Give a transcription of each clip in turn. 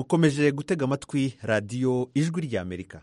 mukomeje gutega amatwi radiyo ijwi ry'amerika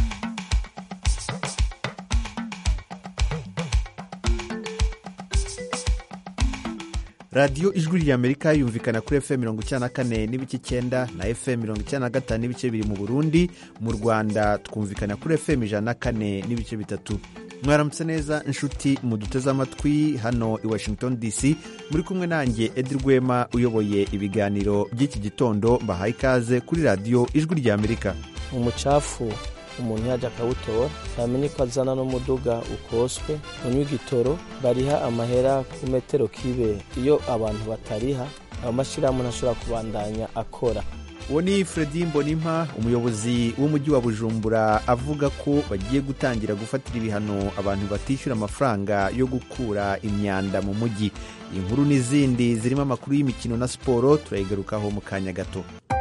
radiyo ijwi ry'amerika yumvikana kuri fm mirongo icyenda na kane n'ibice icyenda na fm mirongo icyenda na gatanu n'ibice biri mu burundi mu rwanda twumvikana kuri fm ijana na kane n'ibice bitatu mwaramutse neza inshuti muduteze amatwi hano i washington dc muri kumwe nanjye edi rwema uyoboye ibiganiro by'iki gitondo mbahaye ikaze kuri radiyo ijwi ry'amerika umucafu umuntu yajya akawutora yamenye ko azana n'umuduga ukoswe unywa igitoro bariha amahera ku metero kibe iyo abantu batariha amashyirahamwe ntashobora kubandanya akora uwo ni Fredy mbonimpa umuyobozi w'umujyi wa bujumbura avuga ko bagiye gutangira gufatira ibihano abantu batishyura amafaranga yo gukura imyanda mu mujyi inkuru n'izindi zirimo amakuru y'imikino na siporo turayigarukaho mu kanya gato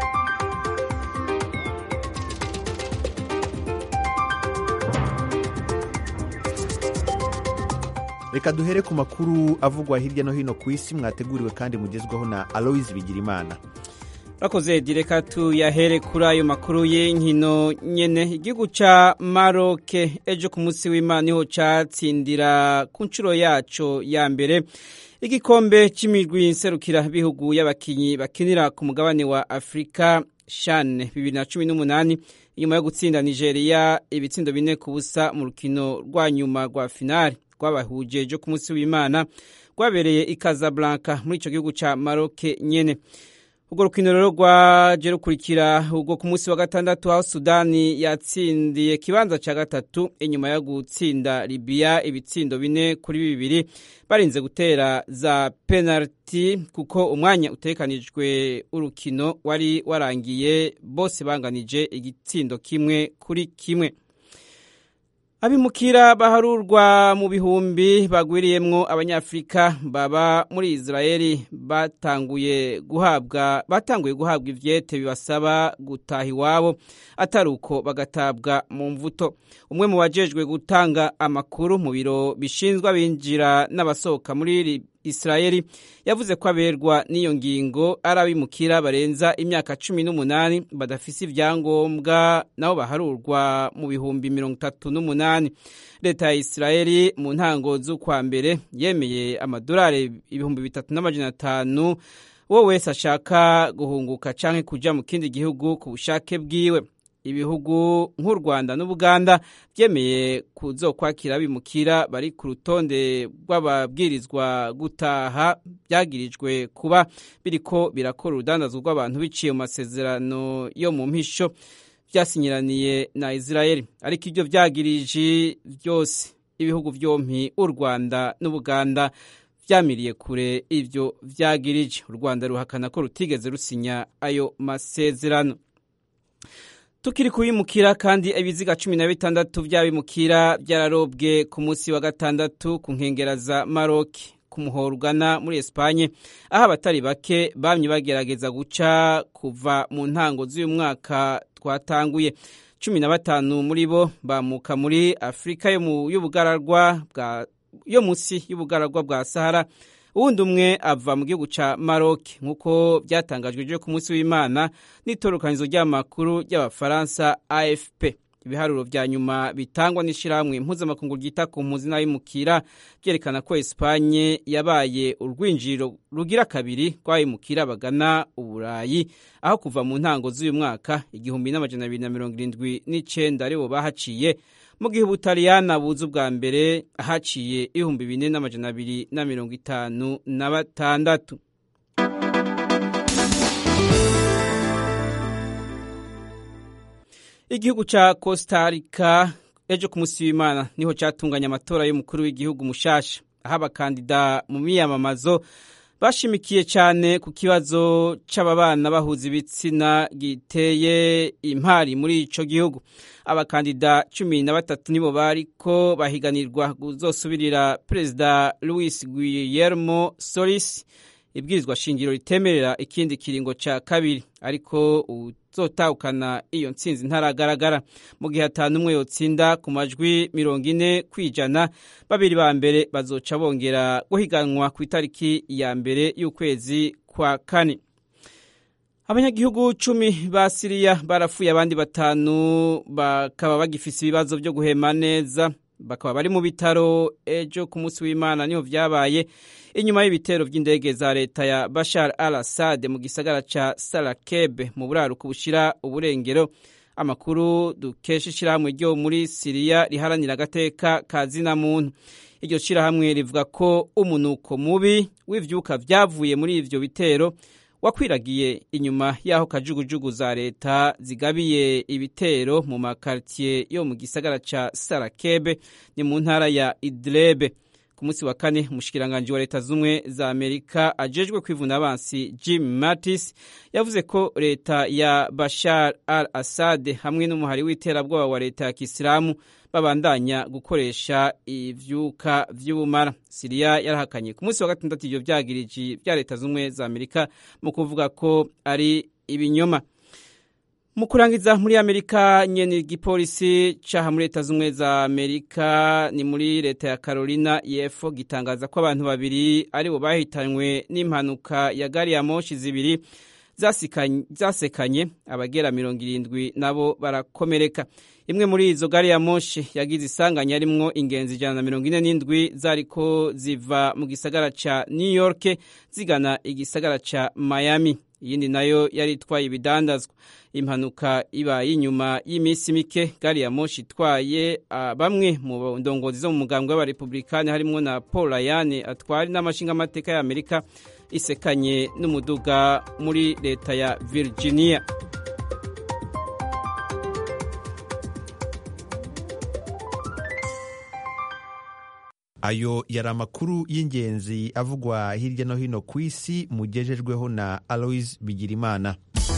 reka duhere ku makuru avugwa hirya no hino ku isi mwateguriwe kandi mugezwaho na aloise bigirimana bakoze direka tuyahere kuri ayo makuru y'inkino nyene igihugu ca maroke ejo ku munsi w'imana niho catsindira ku nshuro yaco ya mbere igikombe c'imigwi nserukira bihugu y'abakinyi bakinira ku mugabane wa afurika shan bibiri na cumi n'umunani inyuma yo gutsinda nigeria ibitsindo bine ku busa mu rukino rwa nyuma rwa finali rwabahuje ejo ku munsi w'imana rwabereye i casablanca muri ico gihugu ca maroke nyene urwo rukino rero rwaje rukurikira ubwo ku munsi wa gatandatu aho sudani yatsindiye kibanza cya gatatu inyuma yo gutsinda libiya ibitsindo bine kuri bibiri barinze gutera za penaliti kuko umwanya utekanijwe urukino wari warangiye bose banganije igitsindo kimwe kuri kimwe abimukira baharurwa mu bihumbi bagwiriyemwo abanyafurika baba muri israeli batanguye guhabwa batanguye guhabwa ivyete bibasaba gutaha iwabo atari uko bagatabwa mu mvuto umwe mu bajejwe gutanga amakuru mu biro bishinzwe abinjira n'abasohoka muri israeli yavuze ko aberwa n'iyo ngingo ari abimukira barenza imyaka cumi n'umunani badafise ibyangombwa nabo baharurwa mu bihumbi mirongo itatu n'umunani leta ya israeli mu ntango z'ukwa mbere yemeye amadolari ibihumbi bitatu n'amajana atanu uwo wese ashaka guhunguka canke kuja mu kindi gihugu ku bushake bwiwe ibihugu nk'u rwanda n'ubuganda byemeye kuzokwakira abimukira bari ku rutonde rw'ababwirizwa gutaha byagirijwe kuba biriko birakora urudandazwa rw'abantu biciye mu masezerano yo mu mpisho byasinyiraniye na israeli ariko ibyo byagirije byose ibihugu byompi u rwanda n'ubuganda byamiriye kure ibyo byagirije u rwanda ruhakana ko rutigeze rusinya ayo masezerano tukiri kubimukira kandi ibiziga cumi na bitandatu by'abimukira byararobwe ku munsi wa gatandatu ku nkengera za maroki ku muhoro ugana muri esipanye aho abatari bake bamye bagerageza guca kuva mu ntango z'uyu mwaka twatanguye cumi na batanu muri bo bamuka muri afurika y'ubugararwa bwa yo munsi y'ubugararwa bwa sahara uwundi umwe ava mu gihugu cya maroc nk'uko byatangajwe ejo ku munsi w'imana n'itorokanizo ry'amakuru ry'abafaransa afp ibiharuro vya nyuma bitangwa n'ishirahamwe mpuzamakungu ryita ku mpuzi n'abimukira byerekana ko esipanye yabaye urwinjiriro rugira kabiri rw'abimukira bagana uburayi aho kuva mu ntango z'uyu mwaka igihumbi n'amajana abiri na mirongo irindwi n'icenda aribo bahaciye mu gihe ubutaliyana buza ubwa mbere haciye ibihumbi bine n'amajana abiri na mirongo itanu na batandatu igihugu ca costa rica ejo ku munsi w'imana niho catunganya amatora y'umukuru w'igihugu mushasha aho abakandida mu miyamamazo bashimikiye cyane ku kibazo c'ababana bahuza ibitsina giteye impari muri ico gihugu abakandida cumi na batatu nibo bariko bahiganirwa kuzosubirira perezida louis guillermo solis ibwirizwa shingiro ritemerera ikindi kiringo ca kabiri ariko uzotahukana iyo ntsinzi ntaragaragara mu gihe atanu umwe yotsinda ku majwi mirongo ine kwijana babiri ba mbere bazoca bongera guhiganwa ku itariki ya mbere y'ukwezi kwa kane abanyagihugu cumi ba siriya barapfuye abandi batanu bakaba bagifise ibibazo byo guhema neza bakaba bari mu bitaro ejo ku munsi w'imana niho vyabaye inyuma y'ibitero vy'indege za leta ya bashar al assad mu gisagara ca sarakebe mu buraruko bushira uburengero amakuru dukesha ishirahamwe ryo muri siriya riharanira agateka ka zina muntu iryo shirahamwe rivuga ko umunuko mubi w'ivyuka vyavuye muri ivyo bitero wakwiragiye inyuma y'aho kajugujugu za leta zigabiye ibitero mu makaritiye yo mu gisagara ca sarakebe ni mu ntara ya idlebe ku munsi wa kane umushikiranganji wa leta z'ubumwe za amerika ajejwe kwivuna abansi jim mattis yavuze ko leta ya bashar al assad hamwe n'umuhari w'iterabwoba wa leta ya kisilamu babandanya gukoresha ivyuka vy'ubumara siriya yarahakanye ku munsi wa gatandatu ivyo vyagiriji vya leta z'ubumwe za amerika mu kuvuga ko ari ibinyoma mu kurangiza muri amerika nyene igipolisi caha muri leta z'ubumwe za amerika ni muri leta ya carolina yepfo gitangaza ko abantu babiri aribo bahitanywe n'impanuka ya gari ya moshi zibiri zasekanye abagera mirongo irindwi nabo barakomereka imwe muri izo gari ya moshi yagize isanganya arimwo ingenzi ijana na mirongo ine n'indwi zariko ziva mu gisagara ca new york zigana igisagara ca miami iyindi nayo yari itwaye ibidandazwa impanuka ibaye inyuma y'iminsi mike gari ya moshi itwaye uh, bamwe mu ndongozi zo mu mugambwe w'abarepublikani harimwo na paul ryan atwari n'amashingamateka ya amerika isekanye n'umuduga muri leta ya virginia ayo yari amakuru y'ingenzi avugwa hirya no hino ku isi mugejejweho na aloise bigirimana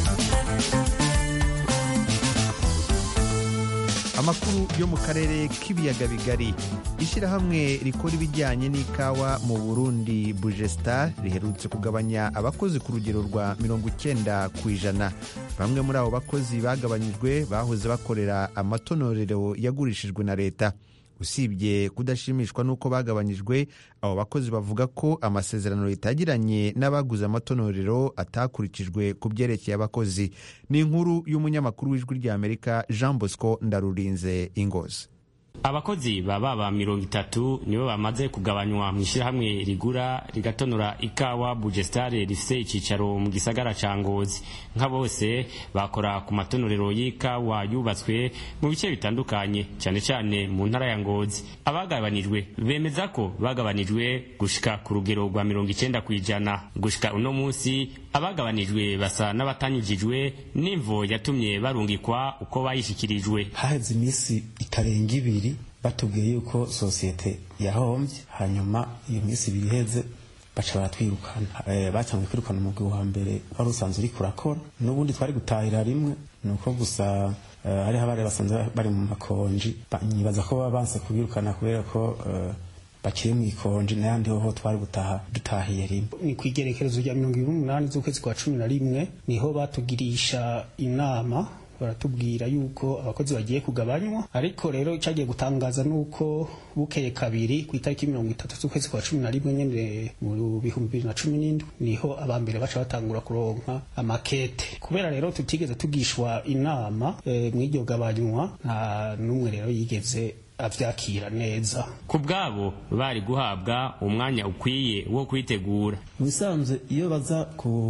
amakuru yo mu karere k'ibiyaga bigari ishyirahamwe rikora ibijyanye n'ikawa mu burundi bugestar riherutse kugabanya abakozi ku rugero rwa mirongo icyenda ku ijana bamwe muri abo bakozi bagabanyijwe bahoze bakorera amatonorero yagurishijwe na leta usibye kudashimishwa n'uko bagabanyijwe abo bakozi bavuga ko amasezerano leta yagiranye n'abaguze amatonorero atakurikijwe ku byerekeye abakozi ni inkuru y'umunyamakuru w'ijwi ry'amerika jean bosco ndarurinze ingozi abakozi baba ba mirongo itatu nibo bamaze kugabanywa mu ishyirahamwe rigura rigatonora ikawa bugestare rifise icicaro mu gisagara ca ngozi nka bose bakora ku matonorero y'ikawa yubatswe mu bice bitandukanye cyane cyane mu ntara ya ngozi abagabanijwe bemeza ko bagabanijwe gushika ku rugero rwa mirongo icenda ku ijana gushika uno munsi abagabanijwe basa n'abatanyujijwe n'imvo yatumye barungikwa uko bayishikirijwe haheze iminsi itarenga ibiri batubwiye yuko sosiyete yahombye hanyuma iyo minsi ibiri iheze baca baratwirukana e, batanguye kwirukana umugwi wa mbere wari usanzwe uriko urakora n'ubundi twari gutahira rimwe ni uko gusa uh, hariho abari basanzwe bari mu makonji nyibaza ko baba banse kubirukana kubera ko uh, bakiri mu ikonji n'ayandi hoho twari gutaha dutahiye rimwe ni ku igerekerezo rya mirongo ibiri n'umunani z'ukwezi kwa cumi na rimwe niho batugirisha inama baratubwira yuko abakozi bagiye kugabanywa ariko rero cyagiye gutangaza nuko bukeye kabiri ku itariki mirongo itatu z'ukwezi kwa cumi na rimwe nyene mu bihumbi bibiri na cumi n'indwi niho abambere baca batangura kuronka amakete kubera rero tutigeze tugishwa inama e, mw'iryo gabanywa nta n'umwe rero yigeze avyakira neza ku bwabo bari guhabwa umwanya ukwiye wo kwitegura mu bisanzwe iyo baza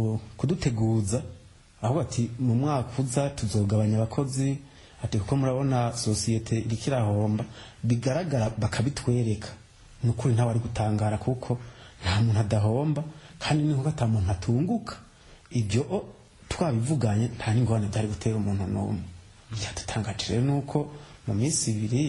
kuduteguza aho ati mu mwaka uza tuzogabanya abakozi ati kuko murabona sosiyete iriko irahomba bigaragara bakabitwereka ni ukuri ntawe ari gutangara kuko nta muntu adahomba kandi ni kuko ata muntu atunguka ibyo twabivuganye nta n'ingorane byari gutera umuntu n'umwe byadutangaje rero ni uko mu minsi ibiri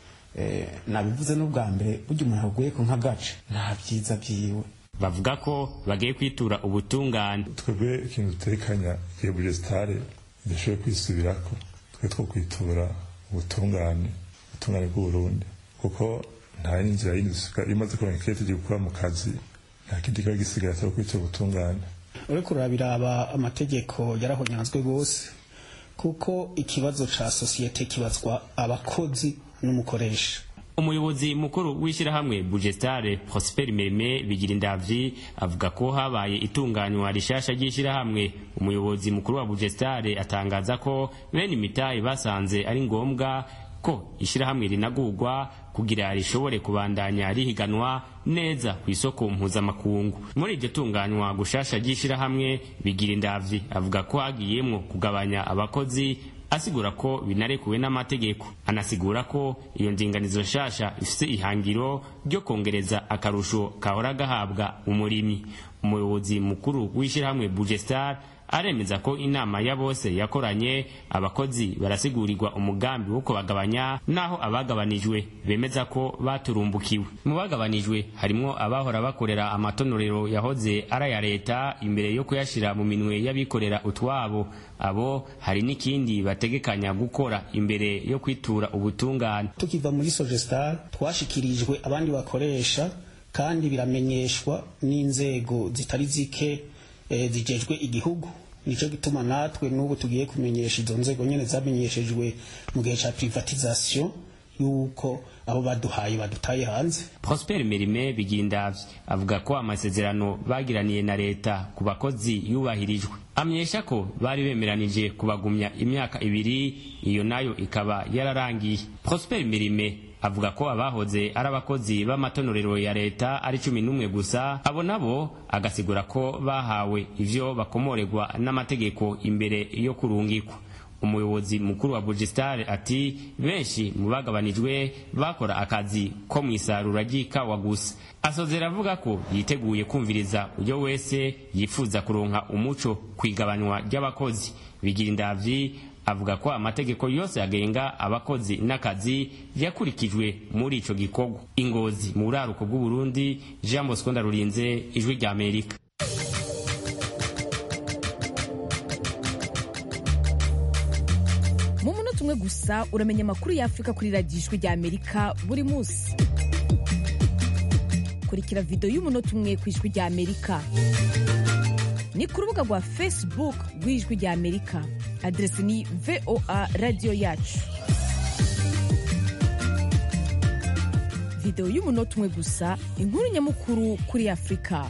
nabivuze n'ubwa mbere burya umuntu aguye ku nk'agace nta byiza byiwe bavuga ko bagiye kwitura ubutungane twebwe ikintu dutekanya igihe bugesitare idashoboye kwisubirako twe two kwitura ubutungane ubutungane bw'uburundi kuko nta n'inzira yindi dusuka iyo umaze kuronka ikete ugiye gukora mu kazi nta kindi kiba gisigaye atari kwitura ubutungane uriko urabiraba amategeko yarahonyanzwe rwose kuko ikibazo ca sosiyete kibazwa abakozi n'umukoresha umuyobozi mukuru w'ishyirahamwe bugestare prosper merime bigira indavyi avuga ko habaye itunganywa rishasha ry'ishyirahamwe umuyobozi mukuru wa bugestare atangaza ko bene imitahe basanze ari ngombwa ko ishyirahamwe rinagurwa kugira rishobore kubandanya rihiganwa neza ku isoko mpuzamakungu muri iryo tunganywa gushasha ry'ishyirahamwe bigira indavyi avuga ko hagiyemwo kugabanya abakozi asigura ko binarekuwe n'amategeko anasigura ko iyo ndinganizo nshasha ifise ihangiro ryo kongereza akarusho kahora gahabwa umurimyi umuyobozi mukuru w'ishyirahamwe bugestar aremeza ko inama ya bose yakoranye abakozi barasigurirwa umugambi wo kubagabanya naho abagabanijwe bemeza ko baturumbukiwe mu bagabanijwe harimwo abahora bakorera amatonorero yahoze ari aya leta imbere yo kuyashyira mu minwe y'abikorera utwabo abo hari n'ikindi bategekanya gukora imbere yo kwitura ubutungane tukiva muri sogestar twashikirijwe abandi bakoresha kandi biramenyeshwa n'inzego zitari zike e, zijejwe igihugu nico gituma natwe n'ubu tugiye kumenyesha izo nzego nyene zamenyeshejwe mu gihe ca privatisation yuko abo baduhaye badutaye hanze prosper merime bigindavye avuga ko amasezerano bagiraniye na leta ku bakozi yubahirijwe amenyesha ko bari bemeranije kubagumya imyaka ibiri iyo nayo ikaba yararangiye prosper merime avuga ko abahoze ari abakozi b'amatonorero ya leta ari cumi n'umwe gusa abo nabo agasigura ko bahawe ivyo bakomoregwa n'amategeko imbere yo kurungikwa umuyobozi mukuru wa bugistare ati benshi mu bagabanijwe bakora akazi ko mu isarura ry'ikawa gusa asozera avuga ko yiteguye kumviriza uyo wese yifuza kuronka umuco ku igabanywa ry'abakozi bigira indavyi avuga ko amategeko yose agenga abakozi n'akazi yakurikijwe muri ico gikorwa ingozi mu buraruko bw'uburundi jean bosco ndarurinze ijwi rya amerika mu munota umwe gusa uramenya amakuru y'afurika kuri radiyo ijwi rya amerika buri munsi kurikira videwo y'umunota umwe ku ijwi rya amerika ni ku rubuga rwa facebook rw'ijwi rya amerika aderesi ni voa radiyo yacu videwo y'umunota umwe gusa inkuru nyamukuru kuri afurika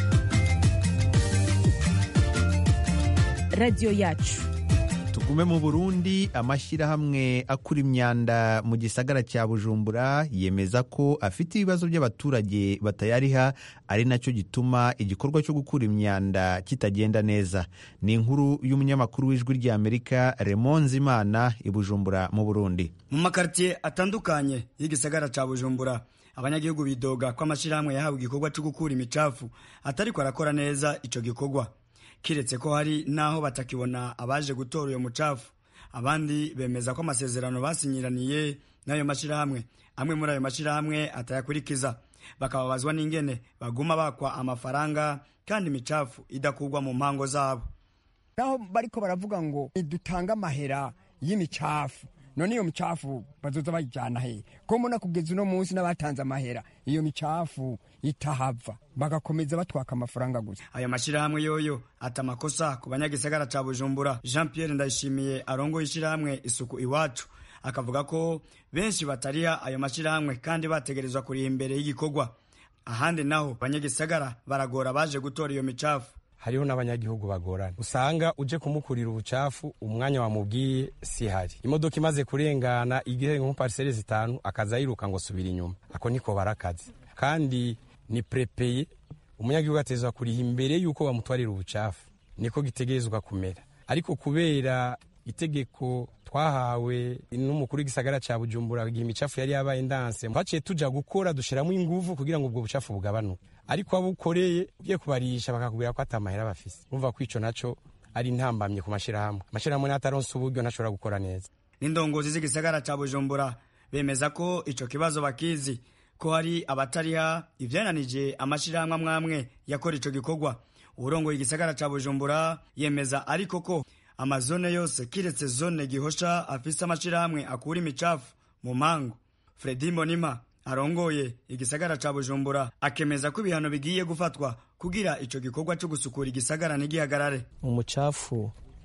radiyo yacu tugume mu burundi amashyirahamwe akura imyanda mu gisagara cya bujumbura yemeza ko afite ibibazo by'abaturage batayariha ari nacyo gituma igikorwa cyo gukura imyanda kitagenda neza ni inkuru y'umunyamakuru w'ijwi ry'amerika remonze imana i bujumbura mu burundi mu makaritiye atandukanye y'igisagara cya bujumbura abanyagihugu bidoga ko amashyirahamwe yahawe igikorwa cyo gukura imicafu atariko arakora neza icyo gikorwa kiretse ko hari n'aho batakibona abaje gutora uyo mucafu abandi bemeza ko amasezerano basinyiraniye n'ayo mashyirahamwe amwe muri ayo mashyirahamwe atayakurikiza bakababazwa n'ingene baguma bakwa amafaranga kandi imicafu idakurwa mu mpango zabo naho bariko baravuga ngo dutange amahera y'imicafu none iyo micafu bazoza bayijyana he ko mbona kugeza uno munsi n'abatanze amahera iyo micafu itahava bagakomeza batwaka amafaranga gusa ayo mashyirahamwe yoyo ata amakosa ku banyagisagara ca bujumbura jean pierre ndayishimiye arongoye ishyirahamwe isuku iwacu akavuga ko benshi batariha ayo mashyirahamwe kandi bategerezwa kuriha imbere y'igikorwa ahandi naho abanyagisagara baragora baje gutora iyo micafu hariho n'abanyagihugu bagorana usanga uje kumukurira ubucafu umwanya wamubwiye si hari imodoka imaze kurengana igihe nko pariseri zitanu akaza yiruka ngo subira inyuma ako niko barakazi kandi ni prepeye umunyagihugu atezwa kuriha imbere y'uko bamutwarira ubucafu niko gitegerezwa kumera ariko kubera itegeko twahawe n'umukuru w'igisagara cya bujumbura igihe imicafu yari yabaye ndanse twaciye tuja gukora dushiramo inguvu kugira ngo ubwo bucafu bugabanuke ariko abo ukoreye ugiye kubarisha bakakubwira ko atamahera bafise urumva ko ico naco ari intambamye ku mashirahamwe amashirahamwe n'ataronse uburyo ntashobora gukora neza n'indongozi z'igisagara cya bujumbura bemeza ko ico kibazo bakizi ko hari abatariha ivyananije amashirahamwe amwe amwe yakora ico gikorwa uburongoye igisagara ca bujumbura yemeza ariko ko amazone yose kiretse zone gihosha afise amashirahamwe akura imicafu mu mango fredi mbonima arongoye igisagara ca bujumbura akemeza ko ibihano bigiye gufatwa kugira ico gikorwa co gusukura igisagara ntigihagarare umucafu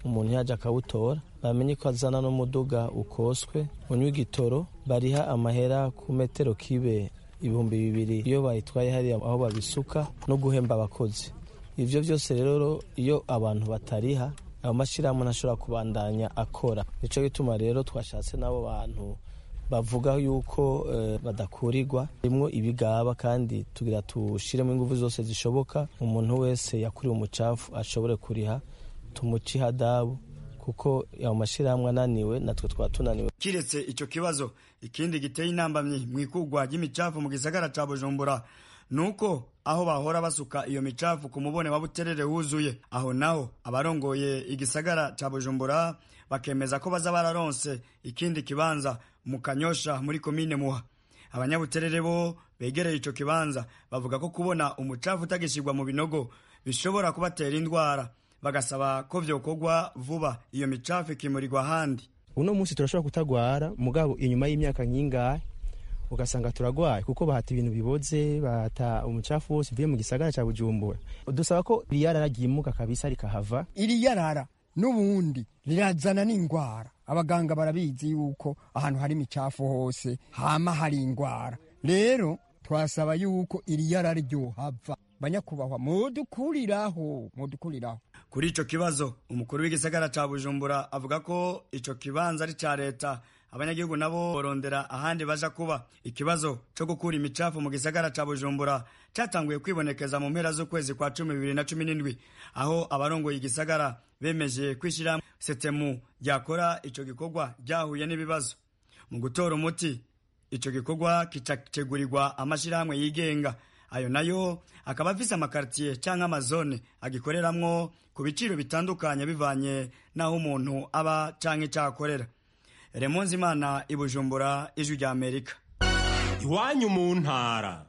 umuntu yaje akawutora bamenye ko azana n'umuduga ukoswe unywa igitoro bariha amahera ku metero kibe ibihumbi bibiri iyo bayitwaye hariya aho babisuka no guhemba abakozi ivyo vyose rero iyo abantu batariha ayo mashyirahamwe ntashobora kubandanya akora nico gituma rero twashatse n'abo bantu bavuga yuko eh, badakurirwa rimwo ibigaba kandi tugira tushiremo ingufu zose zishoboka umuntu wese yakuriwe umucafu ashobore kuriha tumuci hadabu kuko ayo mashyirahamwe ananiwe natwe twaba tunaniwe kiretse ico kibazo ikindi giteye intambamyi mu ikugwa ry'imicafu mu gisagara ca bujumbura nuko aho bahora basuka iyo micafu ku mubone wa buterere wuzuye aho naho abarongoye igisagara ca bujumbura bakemeza ko baza bararonse ikindi kibanza mu kanyosha muri komine muha abanyabuterere bo begereye ico kibanza bavuga ko kubona umucafu utagishyirwa mu binogo bishobora kubatera indwara bagasaba ko vyokorwa vuba iyo micafu ikimurirwa ahandi uno munsi turashobora kutagwara mugabo inyuma y'imyaka nyingahe ugasanga turagwaye kuko bahata ibintu biboze bahata umucafu wose uvuye mu gisagara cya bujumbura dusaba ko riyarara ryimuka kabisa rikahava iri yarara n'ubundi rirazana n'indwara abaganga barabizi yuko ahantu hari imicafu hose hama hari indwara rero twasaba yuko iri yarara ryohava banyakubahwa mudukuriraho mudukuriraho kuri ico kibazo umukuru w'igisagara ca bujumbura avuga ko ico kibanza ari ca leta abanyagihugu nabo borondera ahandi baja kuba ikibazo co gukura imicafu mu gisagara ca bujumbura catanguye kwibonekeza mu mpera z'ukwezi kwa cumi bibiri na cumi n'indwi aho abarongoye igisagara bemeje kwishyira setemu ryakora ico gikorwa ryahuye n'ibibazo mu gutora umuti ico gikorwa kicategurirwa amashirahamwe yigenga ayo nayo akaba afise amakartiye canke amazone agikoreramwo ku biciro bitandukanye bivanye n'aho umuntu aba canke cakorera remonzi imana i bujumbura ijwi rya amerika iwanyu mu ntara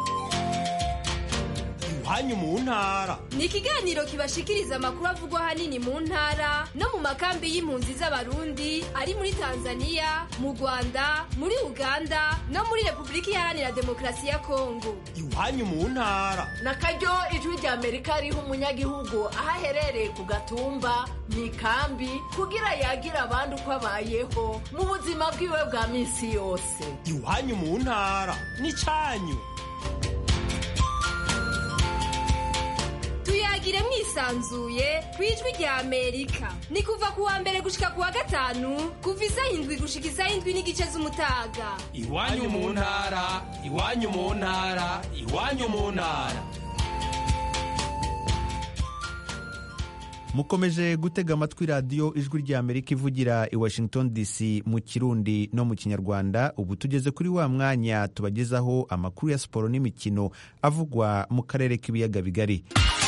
iwanyu mu ntara ni ikiganiro kibashikiriza amakuru avugwa ahanini mu ntara no mu makambi y'impunzi z'abarundi ari muri tanzania mu rwanda muri uganda no muri repubulika iharanira demokarasi ya kongo iwanyu mu ntara na karyo ijwi rya amerika riha umunyagihugu aho aherereye ku gatumba mu ikambi kugira yagira abandi uko abayeho mu buzima bwiwe bwa minsi yose iwanyu mu ntara ni cyanyu tuyagire mwisanzuye ku ijwi rya amerika ni kuva ku wa mbere gushika ku wa gatanu kuva isaha indwi gushika isaha indwi n'igice z'umutaga iwanyu mu ntara iwanyu mu ntara iwanyu mu ntara mukomeje gutega amatwi radiyo ijwi rya amerika ivugira i washington dc mu kirundi no mu kinyarwanda ubu tugeze kuri wa mwanya tubagezaho amakuru ya siporo n'imikino avugwa mu karere k'ibiyaga bigari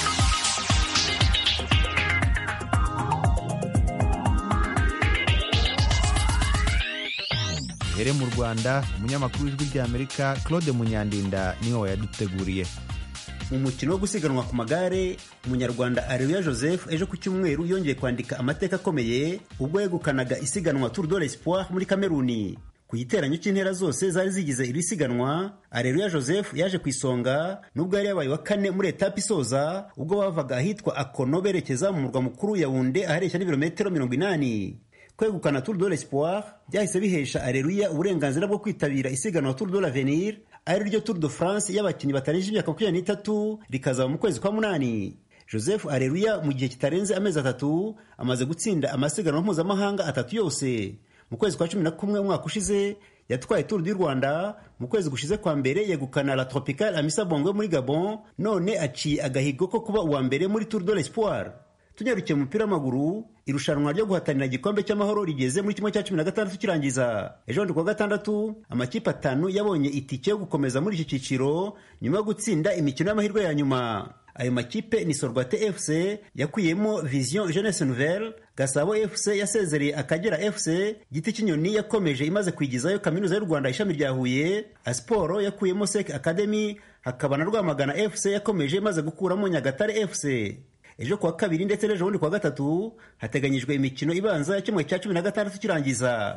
here mu rwanda umunyamakuru w'ijwi rya amerika claude munyandinda niwe wayaduteguriye mu mukino wo gusiganwa ku magare umunyarwanda areruya joseph ejo ku cyumweru yongeye kwandika amateka akomeye ubwo yegukanaga isiganwa tour de l'espoir muri kameruni ku giteranyo cy'intera zose zari zigize iri siganwa areruya joseph yaje ku isonga nubwo yari yabaye wa kane muri etape isoza ubwo bavaga ahitwa akono berekeza mu murwa mukuru yawunde ahareshya n'ibirometero mirongo inani kwegukana tour de l'espoir byahise bihesha areruya uburenganzira bwo kwitabira isiganwa tour de l'avenir ari ryo tour de france y'abakinnyi batarengeje imyaka makumyabiri n'itatu rikazaba mu kwezi kwa munani joseph areruya mu gihe kitarenze amezi atatu amaze gutsinda amasiganwa mpuzamahanga atatu yose mu kwezi kwa cumi na kumwe umwaka ushize yatwaye tour du rwanda mu kwezi gushize kwa mbere yegukana la tropical amisa bongo muri gabon none aciye agahigo ko kuba uwa mbere muri tour de l'espoir tunyarukiye mu mupira w'amaguru irushanwa ryo guhatanira igikombe cy'amahoro rigeze muri kimwe cya cumi na gatandatu kirangiza ejo bundi kuwa gatandatu amakipe atanu yabonye itike yo gukomeza muri iki cyiciro nyuma yo gutsinda imikino y'amahirwe ya nyuma ayo makipe ni sorwate fc yakuyemo vision jeunesse nouvelle gasabo fc yasezereye akagera fc giti cy'inyoni yakomeje imaze kwigizayo kaminuza y'u rwanda ishami rya huye asiporo yakuyemo sek academy hakaba na rwamagana fc yakomeje imaze gukuramo nyagatare fc ejo kuwa kabiri ndetse n'ejo bundi kuwa gatatu hateganyijwe imikino ibanza ya kimwe cya cumi na gatandatu kirangiza ku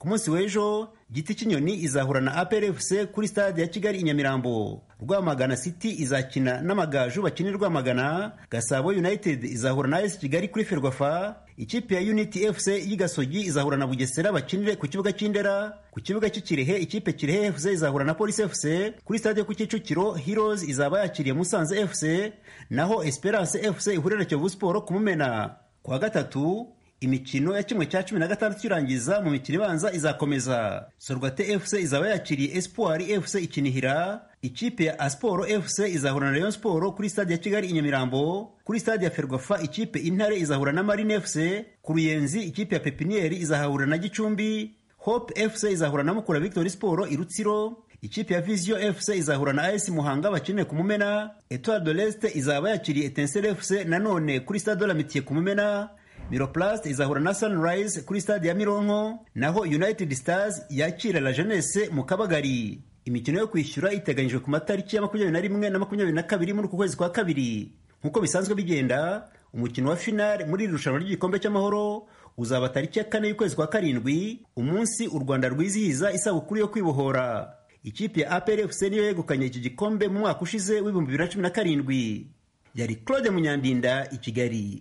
ku munsi w'ejo giti cy'inyoni izahura na APRFC kuri stade ya Kigali i Nyamirambo Rwamagana City izakina n'amagaju bakina Rwamagana Gasabo United izahura na AS Kigali kuri Ferwafa ikipe ya Unity FC y'Igasogi izahura na Bugesera bakinire ku kibuga cy'Indera ku kibuga cy'Ikirehe ikipe Kirehe FC izahura na Police FC kuri stade ku Kicukiro Heroes izaba yakiriye Musanze FC naho Esperance FC ihurira na Kiyovu Sport ku Mumena kwa gatatu imikino ya kimwe cya cumi na gatandatu irangiza mu mikino ibanza izakomeza sorwate fc izaba yakiriye espoir fc ikinihira ikipe ya asporo fc izahura na rayon sport kuri stade ya kigali i nyamirambo kuri stade ya ferwafa ikipe intare izahura na marine fc ku ruyenzi ikipe ya pepinieri izahahura na gicumbi hope fc izahura na mukura victory sport i rutsiro ikipe ya vision fc izahura na as muhanga bakinire ku mumena etoile de leste izaba yakiriye etensere fc nanone kuri stade de la mitiye ku mumena miroplast izahura na sunrise kuri stade ya mironko naho united stars yakira la jeunesse mu kabagari imikino yo kwishyura iteganyijwe ku matariki ya makumyabiri na rimwe na makumyabiri na kabiri muri uku kwezi kwa kabiri nk'uko bisanzwe bigenda umukino wa finale muri iri rushanwa ry'igikombe cy'amahoro uzaba tariki ya kane y'ukwezi kwa karindwi umunsi u rwanda rwizihiza isabukuru yo kwibohora ikipe ya apr fc niyo yegukanye iki gikombe mu mwaka ushize w'ibihumbi bibiri na cumi na karindwi yari claude munyandinda i kigali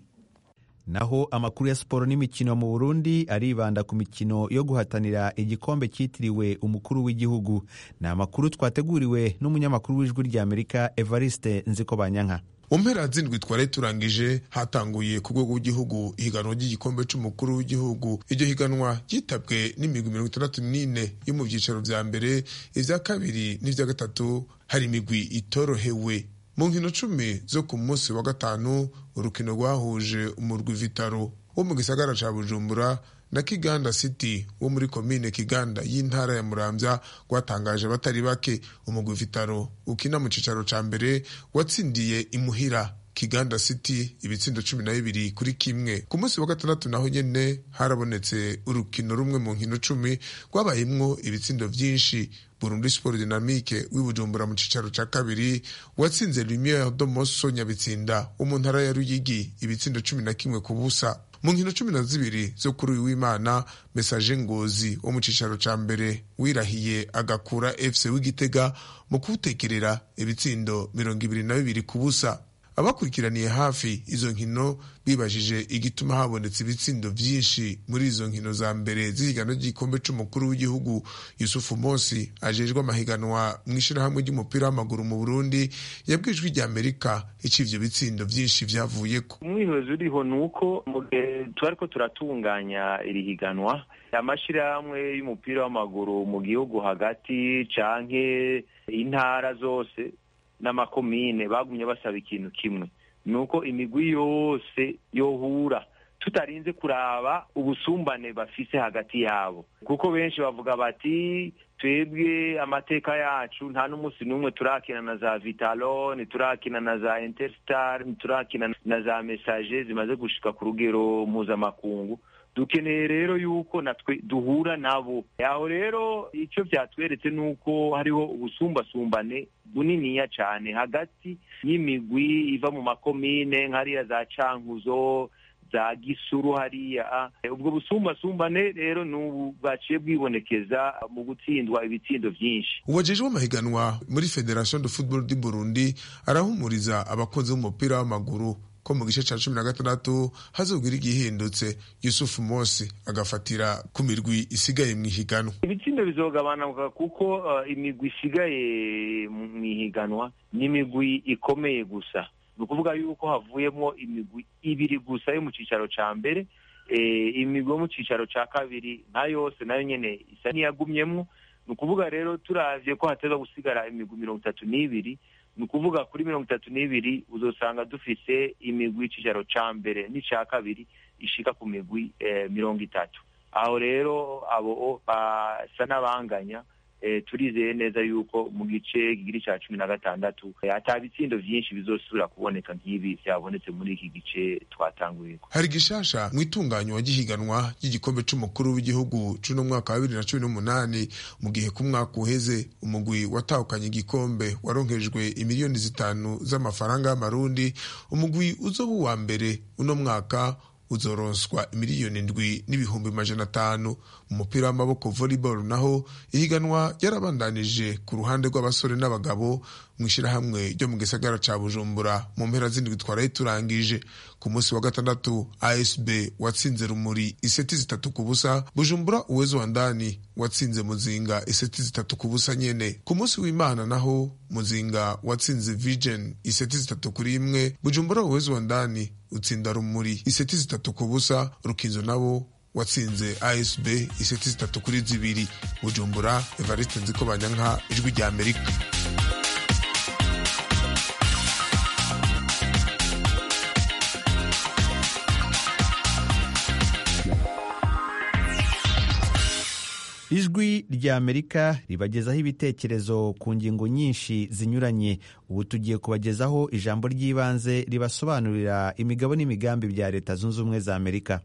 naho amakuru ya siporo n'imikino mu burundi aribanda ku mikino yo guhatanira igikombe cyitiriwe umukuru w'igihugu ni amakuru twateguriwe n'umunyamakuru w'ijwi ry'amerika evariste nziko banyanka mu mpera zindwi twari turangije hatanguye ku rwego rw'igihugu ihiganwa ry'igikombe cy'umukuru w'igihugu iryo higanwa ryitabwe n'imigwi mirongo itandatu n'ine yo mu byicaro vya mbere ivya kabiri n'ivya gatatu hari imigwi itorohewe mu nkino cumi zo ku munsi wa gatanu urukino rwahuje umurwi vitaro wo mu gisagara ca bujumbura na kiganda city wo muri komine kiganda y'intara ya muramvya rwatangaje batari bake umugwi vitaro ukina mu cicaro ca mbere watsindiye imuhira kiganda city ibitsindo cumi na bibiri kuri kimwe ku munsi wa gatandatu naho nyene harabonetse urukino rumwe mu nkino cumi rwabayemwo ibitsindo vyinshi burundi sport dynamique w'ibujumbura mu cicaro ca kabiri watsinze lumiere domoso nyabitsinda wo mu ntara ya ruyigi ibitsindo cumi na kimwe ku busa mu nkino cumi na zibiri zo kuri uyu w'imana mesaje ngozi wo mu cicaro ca mbere wirahiye agakura fc w'igitega mu kuwutekerera ibitsindo mirongo ibiri na bibiri ku busa abakurikiraniye hafi izo nkino bibajije igituma habonetse ibitsindo vyinshi muri izo nkino za mbere z'ihiganwa ry'igikombe c'umukuru w'igihugu yusufu mosi ajejwe amahiganwa mw'ishirahamwe ry'umupira w'amaguru mu burundi yabwijwe rya amerika ico ivyo bitsindo vyinshi vyavuyeko umwihozi uriho ni uko mu gihe tubariko turatunganya iri higanwa amashirahamwe y'umupira w'amaguru mu gihugu hagati canke intara zose n'amakomine bagumye basaba ikintu kimwe ni uko imigwi yose yohura tutarinze kuraba ubusumbane bafise hagati yabo kuko benshi bavuga bati twebwe amateka yacu nta n'umunsi n'umwe turakina na za vitalo ntiturakina na za interstar ntiturakina na za message zimaze gushika ku rugero mpuzamakungu dukeneye rero yuko natwe duhura nabo aho rero icyo byatweretse ni uko hariho ubusumbasumbane buniniya cyane hagati y'imigwi iva mu makomine nk'ariya za cankuzo za gisuru hariya ubwo busumbasumbane rero ni ubu bwaciye bwibonekeza mu gutsindwa ibitsindo byinshi uwajejwe amahiganwa muri federation de football du burundi arahumuriza abakunzi b'umupira w'amaguru ko mu gice cya cumi na gatandatu hazobwira igihindutse yusufu mosi agafatira ku mirwi isigaye mu ihiganwa ibitsindo bizogabanuka kuko uh, imigwi isigaye mu ihiganwa ni imigwi ikomeye gusa ni ukuvuga yuko havuyemo imigwi ibiri gusa yo mu cyicaro cya mbere imigwi yo mu cyicaro cya kabiri nka yose nayo nyine isa n'iyagumyemo ni ukuvuga rero turavye ko hateza gusigara imigwi mirongo itatu n'ibiri ni ukuvuga kuri mirongo itatu n'ibiri uzosanga dufise imigwi y'icicaro ca mbere n'ica kabiri ishika ku migwi mirongo itatu aho rero abo basa n'abanganya turizeye neza yuko mu gice kigiri cya cumi na gatandatu ata bitsindo vyinshi bizosubira kuboneka nk'ibi vyabonetse muri iki gice twatanguyeko hari gishasha mu itunganywa ry'ihiganwa ry'igikombe c'umukuru w'igihugu c'uno mwaka wa bibiri na cumi n'umunani mu gihe ku mwaka uheze umugwi watahukanye igikombe waronkejwe imiliyoni zitanu z'amafaranga y'amarundi umugwi uzoba uwa mbere uno mwaka uzoronswa imiliyoni ndwi n'ibihumbi majana atanu umupira w'amaboko volleyball naho ihiganwa ryarabandanije ku ruhande rw'abasore n'abagabo mu ishyirahamwe ryo mu gisagara ca bujumbura mu mpera z'indwi twaraye turangije ku munsi wa gatandatu asb watsinze rumuri iseti zitatu ku busa bujumbura uwezo wa ndani watsinze muzinga iseti zitatu ku busa nyene ku munsi w'imana naho muzinga watsinze vision iseti zitatu kuri imwe bujumbura uwezo wa ndani utsinda rumuri iseti zitatu ku busa rukinzo nabo watsinze asb iseti zitatu kuri zibiri bujumbura evariste nziko banyanka ijwi rya amerika ijwi rya amerika ribagezaho ibitekerezo ku ngingo nyinshi zinyuranye ubu tugiye kubagezaho ijambo ry'ibanze ribasobanurira imigabo n'imigambi bya leta zunze ubumwe za amerika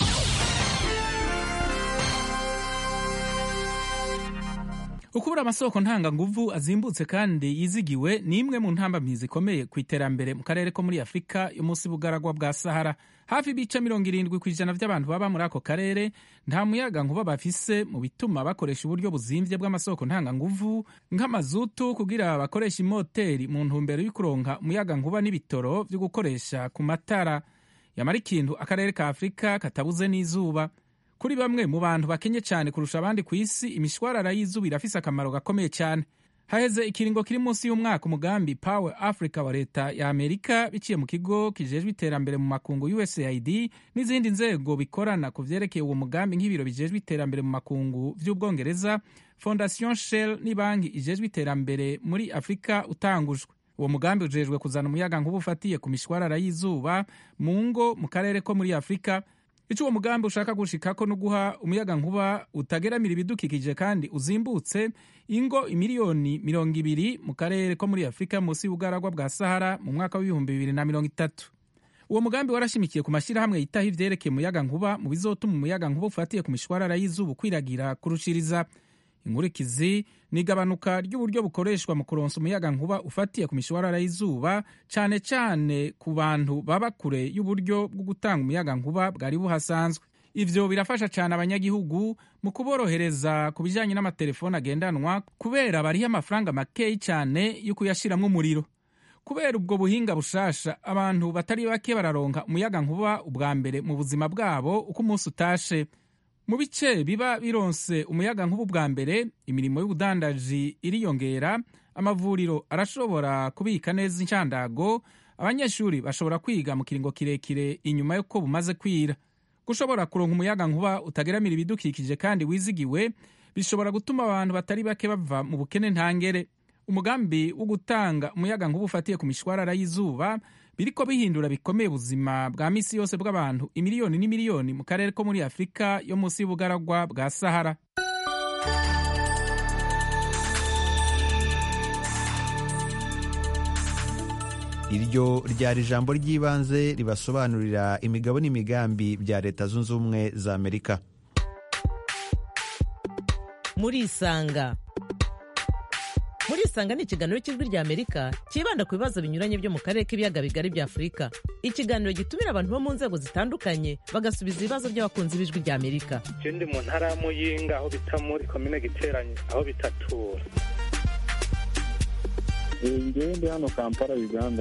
ukubura amasoko ntanganguvu azimbutse kandi yizigiwe ni imwe mu ntambamyi zikomeye ku iterambere mu karere ko muri afurika yo munsi bugaragwa bwa sahara hafi ibice mirongo irindwi ku ijana by'abantu baba muri ako karere nta muyaga nkuba bafise mu bituma bakoresha uburyo buzimbye bw'amasoko ntanganguvu nk'amazutu kugira bakoresha imoteri mu ntumbero yo kuronka umuyaga nkuba n'ibitoro byo gukoresha ku matara yamara ikintu akarere ka afurika katabuze n'izuba kuri bamwe mu bantu bakenye cyane kurusha abandi ku isi imishwarara y'izuba irafise akamaro gakomeye cyane haheze ikiringo kiri munsi y'umwaka umugambi power africa wa leta ya amerika biciye mu kigo kijejwe iterambere mu makungu usaid n'izindi nzego bikorana ku vyerekeye uwo mugambi nk'ibiro bijejwe iterambere mu makungu vy'ubwongereza fondation shell n'ibanki ijejwe iterambere muri afurika utangujwe uwo mugambi ujejwe kuzana umuyaga nkuba ufatiye ku mishwarara y'izuba mu ngo mu karere ko muri afurika icyo uwo mugambi ushaka gushikako no guha umuyaga nkuba utageramira ibidukikije kandi uzimbutse ingo imiliyoni mirongo ibiri mu karere ko muri afurika munsi y'ubugaragwa bwa sahara mu mwaka w'ibihumbi bibiri na mirongo itatu uwo mugambi warashimikiye ku mashyirahamwe yitaho ivyerekeye umuyaga nkuba mu bizotuma umuyaga nkuba ufatiye ku mishwarara y'izuba ukwiragira kurushiriza inkurikizi ni igabanuka ry'uburyo bukoreshwa mu kuronsa umuyaga nkuba ufatiye ku mishwarara y'izuba cyane cyane ku bantu baba kure y'uburyo bwo gutanga umuyaga nkuba bwari buhasanzwe ivyo birafasha cyane abanyagihugu mu kuborohereza ku bijyanye n'amatelefoni agendanwa kubera bariho amafaranga makeyi cyane yo kuyashiramwo umuriro kubera ubwo buhinga bushasha abantu batari bake bararonka umuyaga nkuba ubwa mbere mu buzima bwabo uko umunsi utashe mu bice biba bironse umuyaga nk'ubu bwa mbere imirimo y'ubudandaji iriyongera amavuriro arashobora kubika neza inshandago abanyeshuri bashobora kwiga mu kiringo kirekire inyuma y'uko bumaze kwira gushobora kuronka umuyaga nkuba utageramira ibidukikije kandi wizigiwe bishobora gutuma abantu batari bake bava mu bukene ntangere umugambi wo gutanga umuyaga nkuba ufatiye ku mishwarara y'izuba biriko bihindura bikomeye ubuzima bwa misi yose bw'abantu imiliyoni n'imiliyoni mu karere ko muri afurika yo munsi y'ubugaragwa bwa sahara iryo ryari ijambo ry'ibanze ribasobanurira imigabo n'imigambi bya leta zunze ubumwe za amerika murisanga murisanga ni ikiganiro cy'ijwi rya amerika cyibanda ku bibazo binyuranye byo mu karere k'ibiyaga bigari bya afurika ikiganiro gitumira abantu bo mu nzego zitandukanye bagasubiza ibibazo by'abakunzi b'ijwi rya amerika je ndi mu ntara ya muyinga aho bita muri komine giteranye aho bitatura ngewe ndi hano kampala uganda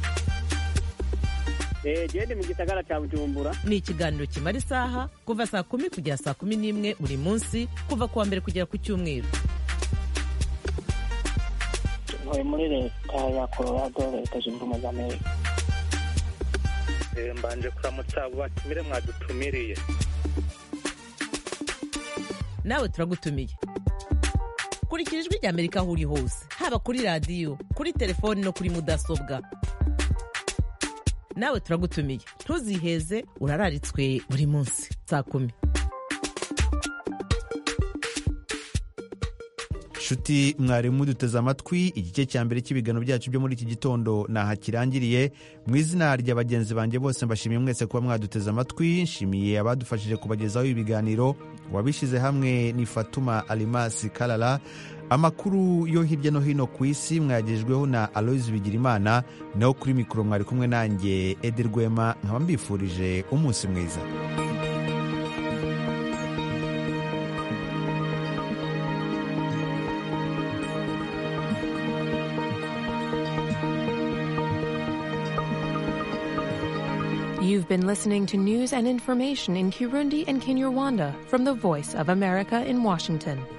gende mu gisagara cya bujumbura ni ikiganiro kimara isaha kuva saa kumi kugera saa kumi n'imwe buri munsi kuva ku wa mbere kugera ku cyumweru ntuye muri leta ya colorado leta zunze ubumwe za amerika mbanje kuramutsa abo batumire mwadutumiriye nawe turagutumiye kurikira ijwi rya amerika aho uri hose haba kuri radiyo kuri telefoni no kuri mudasobwa nawe turagutumiye ntuziheze urararitswe buri munsi saa kumi nshuti mwarimu duteze amatwi igice cya mbere cy'ibiganiro byacu byo muri iki gitondo naha kirangiriye mu izina rya bagenzi banjye bose mbashimiye mwese kuba mwaduteze amatwi nshimiye abadufashije kubagezaho ibiganiro wabishyize hamwe ni fatuma alimasi karara amakuru yo hirya no hino ku isi mwagejejweho na aloyizi bigirimana naho kuri mikoro mwari kumwe nanjye edi rwema nkaba mbifurije umunsi mwiza You've been listening to news and information in Kirundi and Kinyarwanda from the Voice of America in Washington.